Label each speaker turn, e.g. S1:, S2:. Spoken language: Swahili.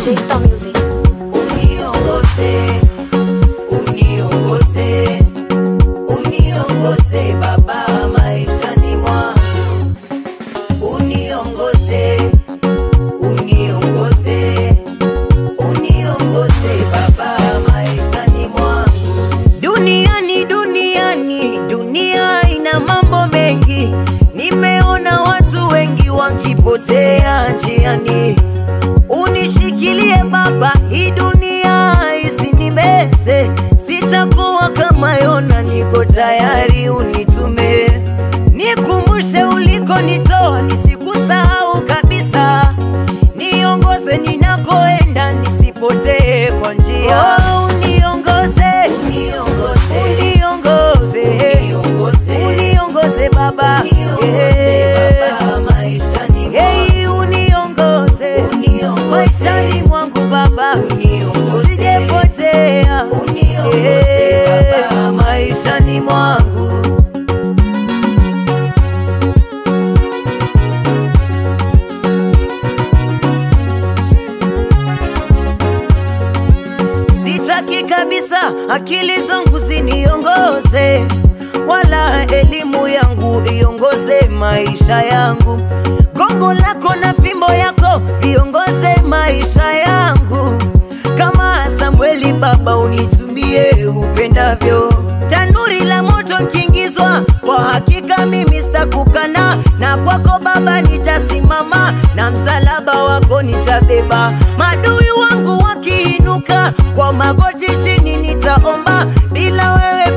S1: J Star Music.
S2: Uniongoze, uniongoze, uniongoze Baba maishani mwangu. Uniongoze, uniongoze, uniongoze Baba maishani mwangu. Duniani, duniani, dunia ina mambo mengi. Nimeona watu wengi wakipotea njiani. Unishikilie Baba, hii dunia isinimeze. Sitakuwa kama Yona, niko tayari unitume. Nikumbushe ulikonitoa, nisikusahau kabisa. Niongoze ninakoenda, nisipotee kwa njia. Oh, uniongoze, uniongoze, uniongoze, uniongoze Baba, Yeah. Hey, uniongoze maishani mwangu Baba, usijepotea Yeah, maishani mwangu Sitaki kabisa akili zangu ziniongoze, wala elimu yangu iongoze maisha yangu. Gongo lako na fimbo yako viongoze maisha yangu. Kama Samueli Baba, unitumie upendavyo. Tanuri la moto nkiingizwa, kwa hakika mimi sitakukana, na kwako Baba nitasimama, na msalaba wako nitabeba. Madui wangu wakiinuka, kwa magoti chini nitaomba, bila wewe